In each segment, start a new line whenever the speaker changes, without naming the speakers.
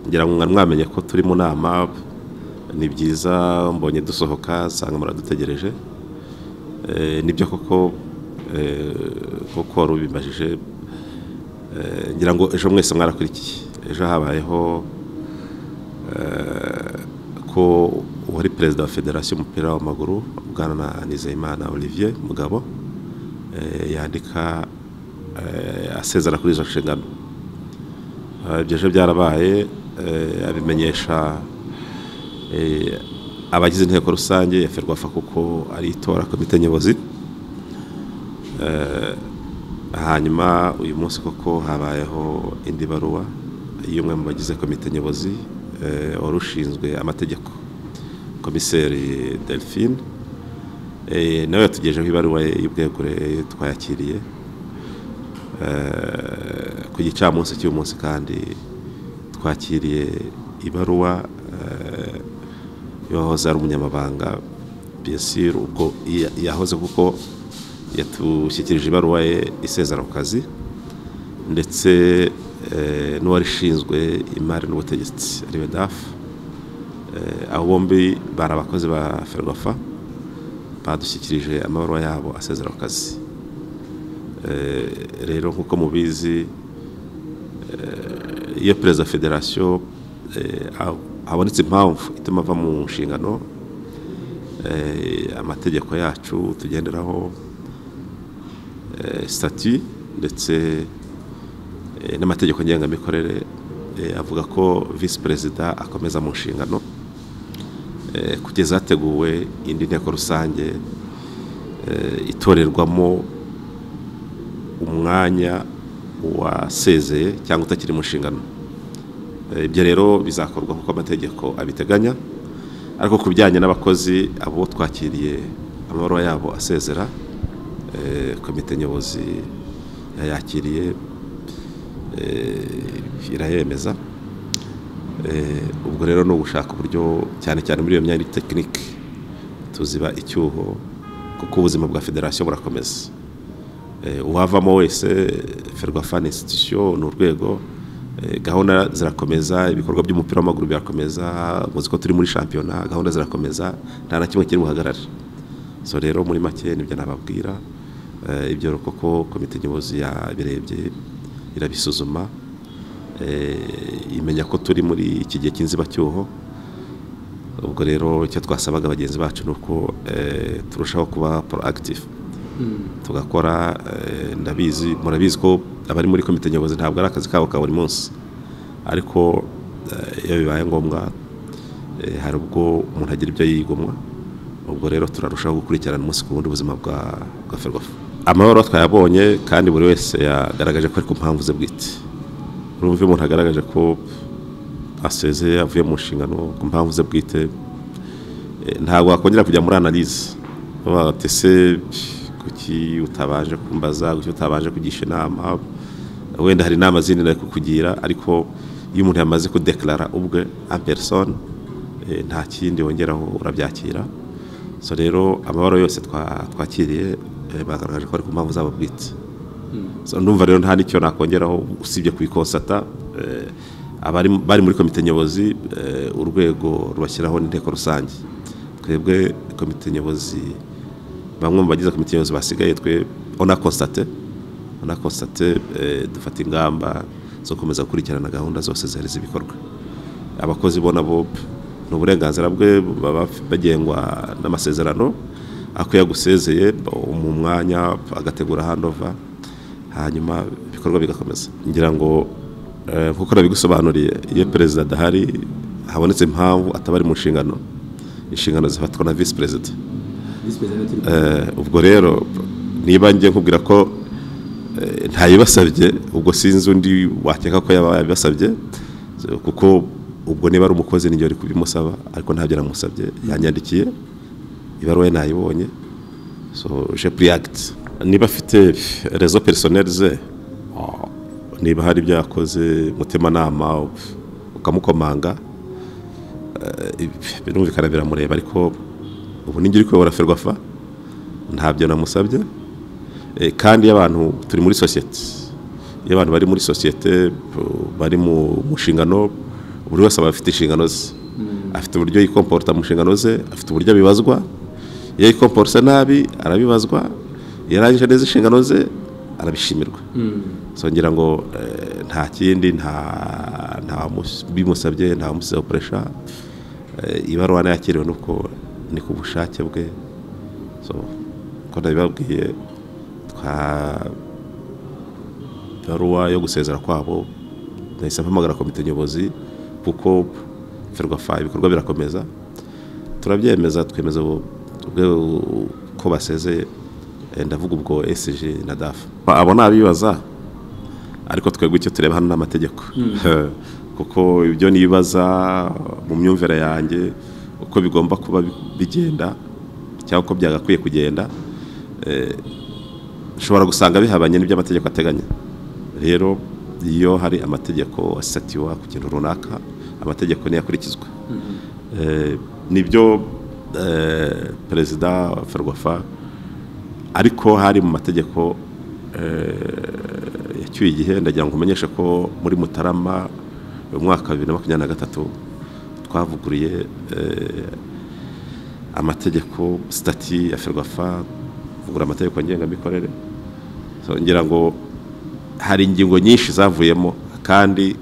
ngira ngo mwamenye ko turi mu nama ni byiza mbonye dusohoka nsanga muradutegereje nibyo koko kuko wari ubimajije ngira ngo ejo mwese mwarakurikiye ejo habayeho ko uwari perezida wa federasiyo y'umupira w'amaguru bwana nizeyimana olivier mugabo yandika asezera kuri izo nshingano ibyo ejo byarabaye abimenyesha abagize inteko rusange ya ferwafa kuko ari itora komite nyobozi hanyuma uyu munsi koko habayeho indi baruwa y'umwe mu bagize komite nyobozi wari ushinzwe amategeko komiseri delphine nawe yatugejeho ibaruwa y'ubwegure twayakiriye ku gicamunsi cy'uyu munsi kandi twakiriye ibaruwa yahoze ari umunyamabanga biyasiri ubwo yahoze kuko yatushyikirije ibaruwa ye isezera ku kazi ndetse n'uwari ushinzwe imari n'ubutegetsi ariwe dafu abo bombi bari abakozi ba ferwafa badushyikirije amabaruwa yabo asezera ku kazi rero nk'uko mubizi iyo perezida wa federasiyo habonetse impamvu ituma ava mu nshingano amategeko yacu tugenderaho sitati ndetse n'amategeko ngengamikorere avuga ko visi perezida akomeza mu nshingano kugeza hateguwe indi nteko rusange itorerwamo umwanya wasezeye cyangwa utakiri mu nshingano ibyo rero bizakorwa kuko amategeko abiteganya ariko ku bijyanye n'abakozi abo twakiriye amabaruwa yabo asezera komite nyobozi yayakiriye irayemeza ubwo rero ni ugushaka uburyo cyane cyane muri iyo myanya tekinike tuziba icyuho kuko ubuzima bwa federasiyo burakomeza uwavamo wese ferwafa ni insititusiyo ni urwego gahunda zirakomeza ibikorwa by'umupira w'amaguru birakomeza muzi ko turi muri shampiyona gahunda zirakomeza nta na kimwe kiri buhagarare so rero muri make nibyo nababwira ibyo koko komite nyobozi yabirebye irabisuzuma imenya ko turi muri iki gihe cy'inzibacyuho ubwo rero icyo twasabaga bagenzi bacu ni uko turushaho kuba porogitifu tugakora ndabizi murabizi ko abari muri komite nyobozi ntabwo ari akazi kabo ka buri munsi ariko iyo bibaye ngombwa hari ubwo umuntu agira ibyo yigomwa ubwo rero turarushaho gukurikirana umunsi ku wundi ubuzima bwa bwa ferwafa amahoro twayabonye kandi buri wese yagaragaje ko ari ku mpamvu ze bwite urumva iyo umuntu agaragaje ko asezeye avuye mu nshingano ku mpamvu ze bwite ntabwo wakongera kujya muri analize bati se kuki utabanje kumbaza kuki utabanje kugisha inama wenda hari inama zindi nari kukugira ariko iyo umuntu yamaze kudekarara ubwe amperisoni nta kindi wongeraho urabyakira so rero amahoro yose twakiriye bagaragaje ko ari ku mpamvu zabo bwite numva rero nta n'icyo nakongeraho usibye kuyikonsata bari muri komite nyobozi urwego rubashyiraho n'inteko rusange twebwe komite nyobozi bamwe mu bagize komite nyobozi basigaye twe onakonstate onakonstate dufata ingamba zo gukomeza gukurikirana gahunda zose zihereza ibikorwa abakozi bo nabo ni uburenganzira bwe baba bagengwa n'amasezerano ako yagusezeye mu mwanya agategura handova hanyuma ibikorwa bigakomeza ngira ngo kuko nabigusobanuriye iyo perezida adahari habonetse impamvu ataba ari mu nshingano inshingano zifatwa na visi perezida ubwo rero niba ngiye nkubwira ko ntayibasabye ubwo sinzi undi wakeka ko yaba yabibasabye kuko ubwo niba ari umukozi n'igihe uri kubimusaba ariko ntabyo namusabye yanyandikiye ibaruwa ye nayibonye so je puriyagiti niba afite rezo perisoneri ze niba hari ibyo yakoze umutimanama ukamukomanga birumvikana biramureba ariko ubu n'ingiri uri kuyobora ferwafa ntabyo namusabye kandi iyo abantu turi muri sosiyete iyo abantu bari muri sosiyete bari mu nshingano buri wese aba afite inshingano ze afite uburyo yikomporta mu nshingano ze afite uburyo abibazwa iyo yikomporta nabi arabibazwa iyo arangije neza inshingano ze arabishimirwa ngira ngo nta kindi nta bimusabye nta wamusize gukoresha ibaruwa yakiriwe nuko ni ku bushake bwe nabibabwiye twa ibaruwa yo gusezera kwabo nahise mpamagara komite nyobozi kuko ferwafa ibikorwa birakomeza turabyemeza twemeza ko basezeye ndavuga ubwo esiji na dafu abo ni abibaza ariko twebwe icyo tureba hano ni amategeko kuko ibyo nibaza mu myumvire yanjye uko bigomba kuba bigenda cyangwa uko byagakwiye kugenda ushobora gusanga bihabanye n'ibyo amategeko ateganya rero iyo hari amategeko asatiwa ku kintu runaka amategeko ntiyakurikizwa nibyo perezida wa ferwafa ariko hari mu mategeko yacyuye igihe ndagira ngo umenyeshe ko muri mutarama mu mwaka wa bibiri na makumyabiri na gatatu twavuguriye amategeko sitati ya ferwafa kugura amategeko ngengamikorere ngira ngo hari ingingo nyinshi zavuyemo kandi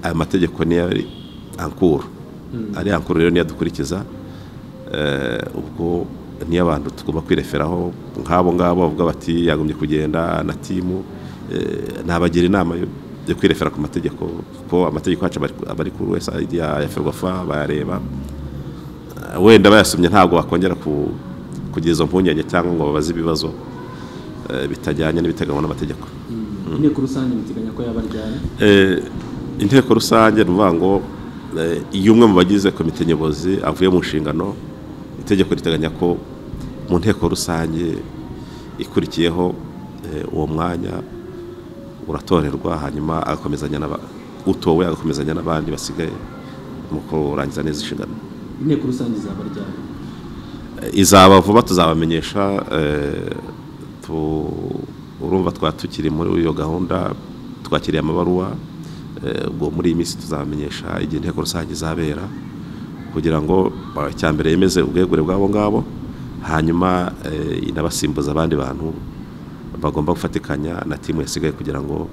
aya mategeko niyo ari ankuru ari ankuru rero niyo dukurikiza ubwo niyo abantu tugomba kwireferaho nk'abo ngabo bavuga bati yagombye kugenda na timu nabagira inama yo kwirefera ku mategeko kuko amategeko yacu aba ari kuri wesayidi ya ferwafa bayareba wenda bayasomye ntabwo bakongera kugira izo mpungenge cyangwa ngo babaze ibibazo bitajyanye n'ibiteganywa n'amategeko
inteko rusange biteganya ko yaba aryana
inteko rusange ni ukuvuga ngo iyo umwe mu bagize komite nyobozi avuye mu nshingano itegeko riteganya ko mu nteko rusange ikurikiyeho uwo mwanya uratorerwa hanyuma agakomezanya utowe agakomezanya n'abandi basigaye mu kurangiza neza inshingano
inteko rusange izaba aryana
izaba vuba tuzabamenyesha urumva twaba tukiri muri iyo gahunda twakiriye amabaruwa ubwo muri iyi minsi tuzamenyesha igihe inteko rusange izabera kugira ngo icya mbere yemeze ubwegure bw'abo ngabo hanyuma inabasimbuza abandi bantu bagomba gufatikanya na timu yasigaye kugira ngo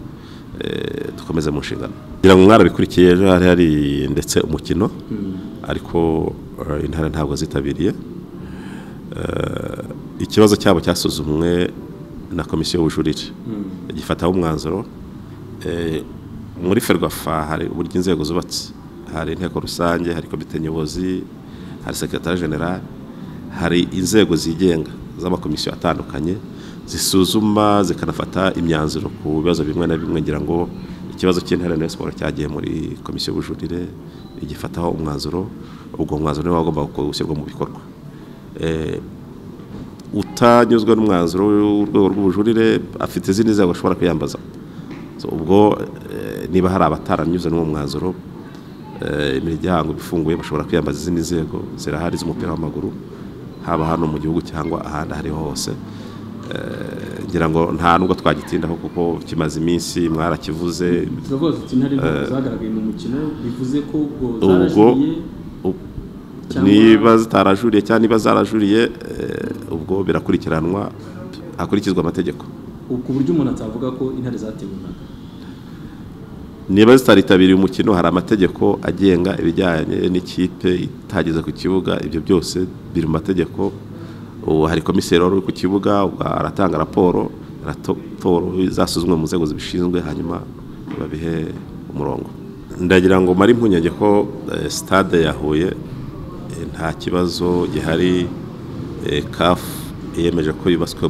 dukomeze mu nshingano kugira ngo mwarabikurikiye ejo hari hari ndetse umukino ariko intara ntabwo zitabiriye ikibazo cyabo cyasuzumwe na komisiyo y'ubujurire gifataho umwanzuro muri ferwafa hari uburyo inzego zubatse hari inteko rusange hari komite nyobozi hari sekirotari generale hari inzego zigenga z'amakomisiyo atandukanye zisuzuma zikanafata imyanzuro ku bibazo bimwe na bimwe ngira ngo ikibazo cy'intare na siporo cyagiye muri komisiyo y'ubujurire igifataho umwanzuro ubwo mwanzuro niwo wagomba gushyirwa mu bikorwa utanyuzwe n'umwanzuro w'urwego rw'ubujurire afite izindi nzego ashobora kwiyambaza ubwo niba hari abataranyuze n'uwo mwanzuro imiryango ifunguye bashobora kwiyambaza izindi nzego zirahari z'umupira w'amaguru haba hano mu gihugu cyangwa ahandi aho ariho hose ngira ngo nta nubwo twagitindaho kuko kimaze iminsi mwarakivuze
turavuga ati intare ntabwo zagaragaye mu mukino bivuze ko ubwo
niba zitarajuriye cyangwa niba zarajuriye ubwo birakurikiranwa hakurikizwa amategeko
ku buryo umuntu atavuga ko intare zatewe umwaka
niba zitaritabiriye umukino hari amategeko agenga ibijyanye n'ikipe itageze ku kibuga ibyo byose biri mu mategeko ubu hari komiseri wari uri ku kibuga aratanga raporo raporo zasuzumwe mu nzego zibishinzwe hanyuma babihe umurongo ndagira ngo mare impungenge ko sitade yahuye nta kibazo gihari kafu yemeje ko yubatswe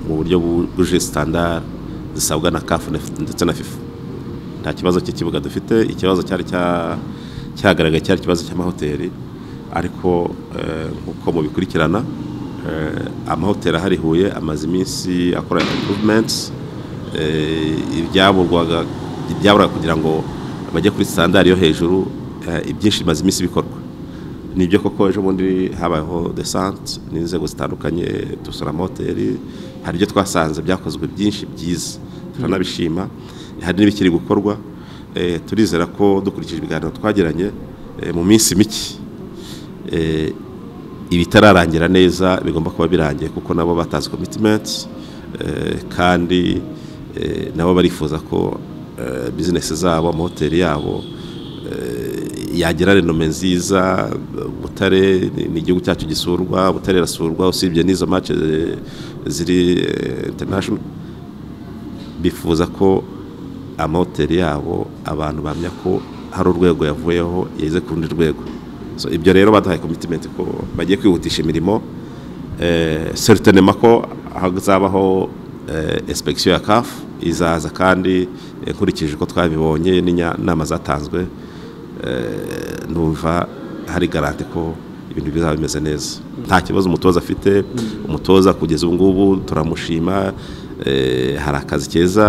mu buryo bwuje sitandara zisabwa na kafu ndetse na fifa nta kibazo cy'ikibuga dufite ikibazo cyari cyagaragaye cyari ikibazo cy'amahoteli ariko nk'uko mubikurikirana amahoteli ahari huye amaze iminsi akora impuruvumentsi ibyaburaga kugira ngo bajye kuri sitandari yo hejuru ibyinshi bimaze iminsi bikorwa nibyo koko ejo bundi habayeho desante n'inzego zitandukanye dusura amahoteli hari ibyo twasanze byakozwe byinshi byiza turanabishima hari n'ibikiri gukorwa turizera ko dukurikije ibiganiro twagiranye mu minsi mike ibitararangira neza bigomba kuba birangiye kuko nabo batazi komitimenti kandi nabo barifuza ko bizinesi zabo amahoteli yabo yagira renome nziza butare ni igihugu cyacu gisurwa butare irasurwa usibye n'izo mace ziri international bifuza ko amahoteli yabo abantu bamenya ko hari urwego yavuyeho yageze ku rundi rwego ibyo rero baduhaye komitimenti ko bagiye kwihutisha imirimo seritonema ko hazabaho espekisiyo ya kafu izaza kandi nkurikije uko twabibonye n'inama zatanzwe numva hari garante ko ibintu bizaba bimeze neza nta kibazo umutoza afite umutoza kugeza ubu ngubu turamushima hari akazi keza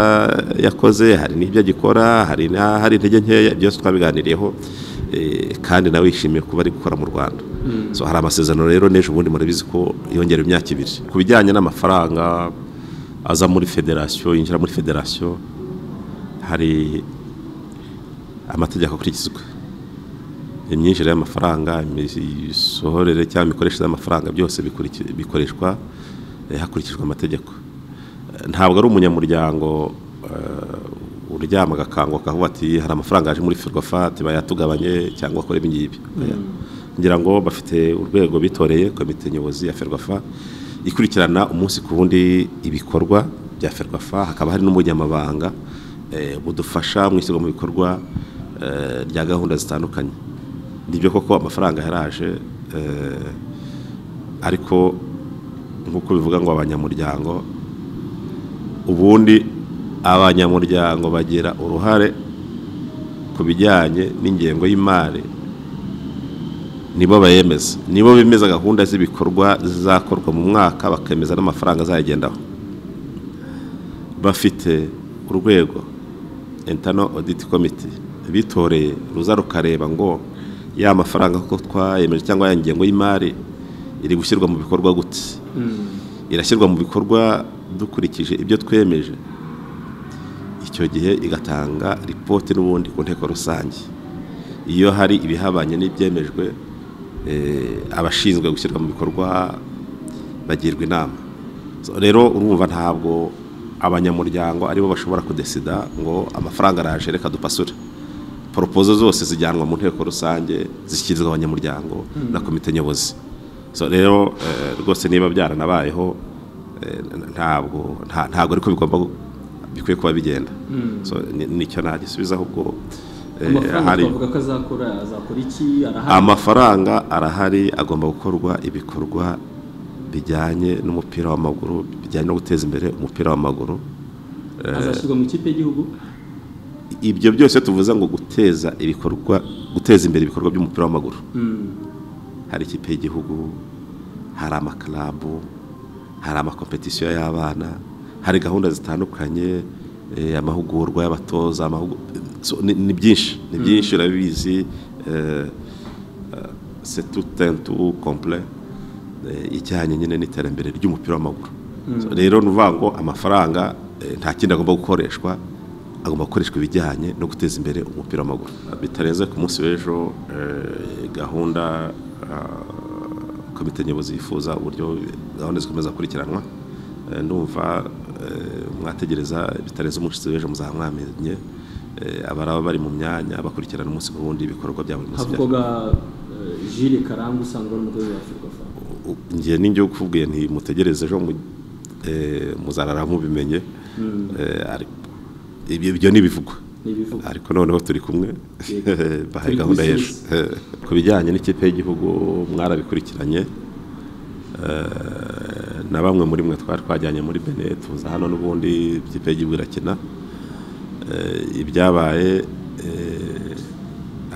yakoze hari n'ibyo agikora hari n'ahari intege nkeya byose twabiganiriyeho kandi nawe yishimiye kuba ari gukora mu rwanda hari amasezerano rero n'ejo bundi murabizi ko yongera imyaka ibiri ku bijyanye n'amafaranga aza muri federasiyo yinjira muri federasiyo hari amategeko akurikizwa imyinjire y'amafaranga imisohorere cyangwa imikoreshereze y'amafaranga byose bikoreshwa hakurikijwe amategeko ntabwo ari umunyamuryango uryama agakanguka akavuga ati hari amafaranga yaje muri ferwafati bayatugabanye cyangwa akora ibi ngibi ngira ngo bafite urwego bitoreye komite nyobozi ya ferwafa ikurikirana umunsi ku wundi ibikorwa bya ferwafa hakaba hari n'umunyamabanga budufasha mu ishyirwa mu bikorwa rya gahunda zitandukanye nibyo koko amafaranga yaraje ariko nk'uko bivuga ngo abanyamuryango ubundi abanyamuryango bagira uruhare ku bijyanye n'ingengo y'imari nibo bayemeza nibo bemeza gahunda z'ibikorwa zizakorwa mu mwaka bakemeza n'amafaranga azayigendaho bafite urwego intano oditi komite bitoreye ruza rukareba ngo ya mafaranga ko twayemeje cyangwa ya ngengo y'imari iri gushyirwa mu bikorwa gute irashyirwa mu bikorwa dukurikije ibyo twemeje icyo gihe igatanga ripoti n'ubundi ku nteko rusange iyo hari ibihabanye n'ibyemejwe abashinzwe gushyirwa mu bikorwa bagirwa inama rero urumva ntabwo abanyamuryango aribo bashobora kudesida ngo amafaranga araje reka dupasure poropozo zose zijyanwa mu nteko rusange zishyikirizwa abanyamuryango na komite nyobozi rero rwose niba byaranabayeho ntabwo ntabwo ariko bigomba bikwiye kuba bigenda nicyo nagisubiza ahubwo amafaranga arahari agomba gukorwa ibikorwa bijyanye n'umupira w'amaguru bijyanye no guteza imbere umupira w'amaguru
azashyirwa mu ikipe y'igihugu
ibyo byose tuvuze ngo guteza ibikorwa guteza imbere ibikorwa by'umupira w'amaguru hari ikipe y'igihugu hari amakarabu hari amakompetisiyo y'abana hari gahunda zitandukanye amahugurwa y'abatoza ni byinshi ni byinshi urabizi setutentu kompure ijyanye nyine n'iterambere ry'umupira w'amaguru rero ni ukuvuga ngo amafaranga nta kindi agomba gukoreshwa agomba gukoreshwa ibijyanye no guteza imbere umupira w'amaguru bitarenze ku munsi w'ejo gahunda komite nyobozi yifuza uburyo gahunda zikomeza gukurikiranwa ndumva mwategereza bitarenze umunsi w'ejo muzaha mwamenye abaraba bari mu myanya bakurikirana umunsi ku wundi ibikorwa bya buri munsi
jire karangwa usanga uri umudozi wa ferwafa
ngiye n'ingiye ukubwiye ntimutegereze ejo muzarara mubimenye ibyo ni ibivugwa ariko noneho turi kumwe bahaye gahunda y'ejo ku bijyanye n'ikipe y'igihugu mwarabikurikiranye na bamwe muri mwe twari twajyanye muri bene tuza hano n'ubundi ikipe y'igihugu irakina ibyabaye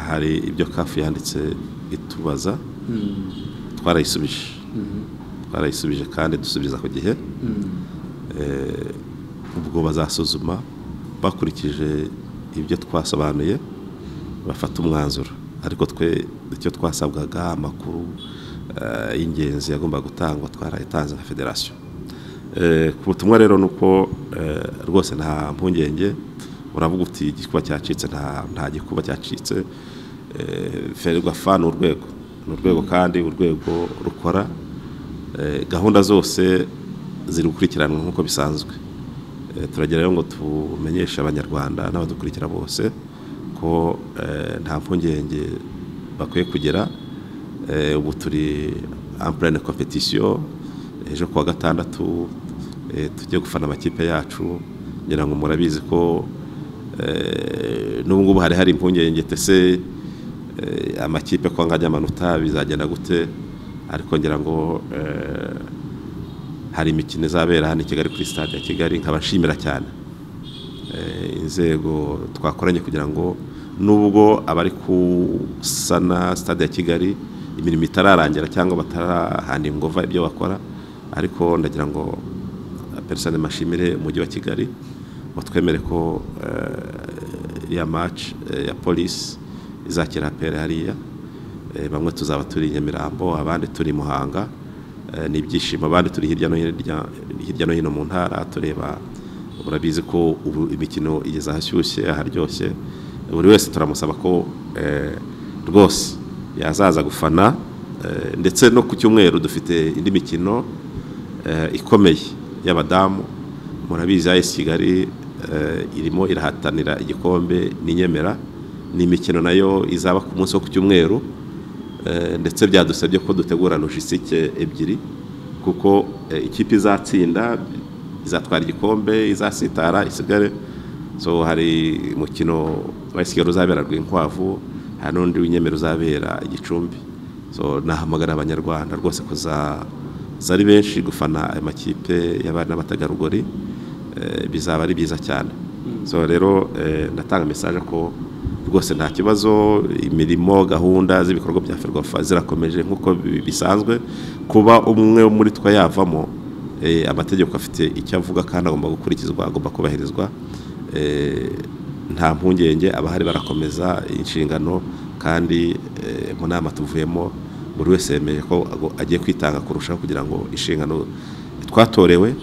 hari ibyo kafu yanditse itubaza twarayisubije twarayisubije kandi dusubiza ku gihe ubwo bazasuzuma bakurikije ibyo twasobanuye bafata umwanzuro ariko twe icyo twasabwaga amakuru y'ingenzi yagombaga gutangwa twarayitanze nka federasiyo ku butumwa rero ni uko rwose nta mpungenge uravuga uti igikuba cyacitse nta gikuba cyacitse ferwa fa ni urwego ni urwego kandi urwego rukora gahunda zose ziri gukurikiranwa nk'uko bisanzwe turagerayo ngo tumenyeshe abanyarwanda n'abadukurikira bose ko nta mpungenge bakwiye kugera ubu turi ampurane kompetisiyo ejo kuwa gatandatu tujye gufana amakipe yacu ngira ngo murabizi ko n'ubu ngubu hari hari impungenge tese amakipe ko ngajya amanota bizagenda gute ariko ngira ngo hari imikino izabera hano i kigali kuri stade ya kigali nkaba nshimira cyane inzego twakoranye kugira ngo nubwo abari gusana stade ya kigali imirimo itararangira cyangwa batarahana ingova ibyo bakora ariko ndagira ngo peresone mashimire umujyi wa kigali batwemere ko iriya maci ya polisi izakira pere hariya bamwe tuzaba turi nyamirambo abandi turi muhanga ni ibyishimo abandi turi hirya no hirya no hino mu ntara tureba murabizi ko ubu imikino igeze ahashyushye aharyoshye buri wese turamusaba ko rwose yazaza gufana ndetse no ku cyumweru dufite indi mikino ikomeye y'abadamu murabizi ayesi kigali irimo irahatanira igikombe n'inyemera ni imikino nayo izaba ku munsi wo ku cyumweru ndetse byadusabye ko dutegura logisitike ebyiri kuko ikipe izatsinda izatwara igikombe izasitara isigare so hari umukino wa kigali uzabera rwinkwavu hari n'undi w'inyemero uzabera igicumbi so nahamagara abanyarwanda rwose kuzaza ari benshi gufana ayo makipe y'abari n'abategarugori bizaba ari byiza cyane so rero ndatanga mesaje ko rwose nta kibazo imirimo gahunda z'ibikorwa bya ferwafa zirakomeje nk'uko bisanzwe kuba umwe muri twe yavamo amategeko afite icyo avuga kandi agomba gukurikizwa agomba kubahirizwa nta mpungenge abahari barakomeza inshingano kandi mu nama tuvuyemo buri wese yemeje ko agiye kwitanga kurushaho kugira ngo inshingano twatorewe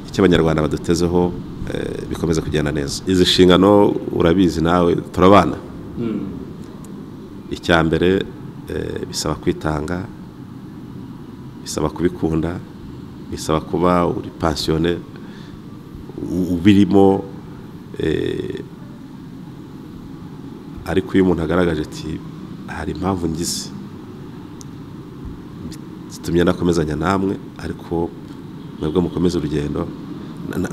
icyo abanyarwanda badutezeho bikomeza kugenda neza izi nshingano urabizi nawe turabana icya mbere bisaba kwitanga bisaba kubikunda bisaba kuba uri pansiyone ubirimo ariko iyo umuntu agaragaje ati hari impamvu ngize zitumye nakomezanya namwe ariko mwebwe mukomeze urugendo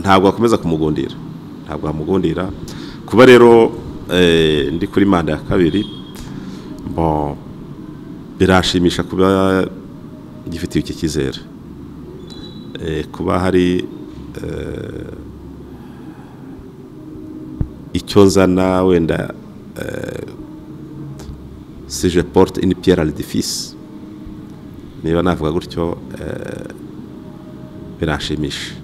ntabwo wakomeza kumugundira ntabwo wamugundira kuba rero ndi kuri manda ya kabiri birashimisha kuba gifitiye iki cyizere kuba hari icyo nzana wenda sije porute ini piyara redifisi niba navuga gutyo birashimisha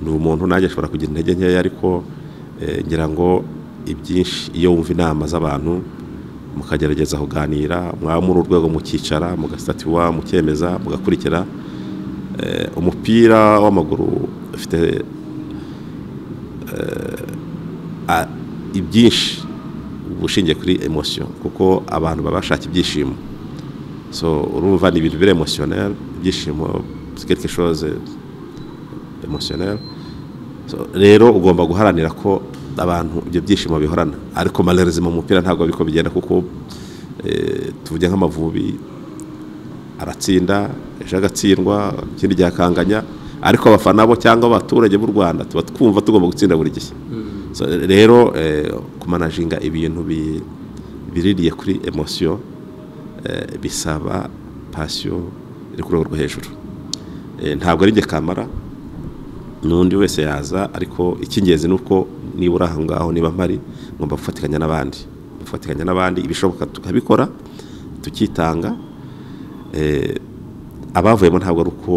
ni umuntu nanjye ashobora kugira intege nkeya ariko ngira ngo ibyinshi iyo wumva inama z'abantu mukagerageza kuganira mwaba muri urwego mukicara mugasitatiwa mukemeza mugakurikira umupira w'amaguru ufite ibyinshi ushingiye kuri emosiyo kuko abantu baba bashaka ibyishimo so urumva ni ibintu biri emosiyoneri ibyishimo sikirike shoze emosiyoneri rero ugomba guharanira ko abantu ibyo byishimo bihorana ariko mu mupira ntabwo ariko bigenda kuko tuvuge nk'amavubi aratsinda ejo agatsindwa ikindi gihe akanganya ariko abafana bo cyangwa abaturage b'u rwanda tuba twumva tugomba gutsinda buri gihe rero kumanaginga ibintu biririye kuri emosiyo bisaba pasiyo iri ku rwego rwo hejuru ntabwo ari njye kamara n'undi wese yaza ariko icy'ingenzi ni uko nibura aho ngaho niba mpari ngomba gufatikanya n'abandi gufatikanya n'abandi ibishoboka tukabikora tukitanga abavuyemo ntabwo ari uko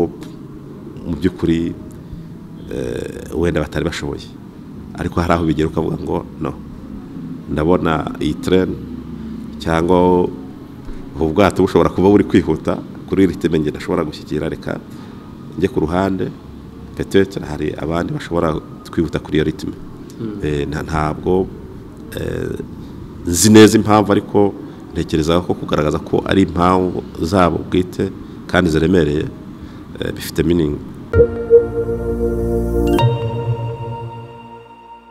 mu by'ukuri wenda batari bashoboye ariko hari aho bigera ukavuga ngo no ndabona iyi tereni cyangwa ubu bwato bushobora kuba buri kwihuta kuri iri teme ngenda ashobora gushyikira reka njye ku ruhande petete hari abandi bashobora kwihuta kuri iyo ritime ntabwo nzi neza impamvu ariko ntekereza ko kugaragaza ko ari impamvu zabo bwite kandi ziremereye bifite miningi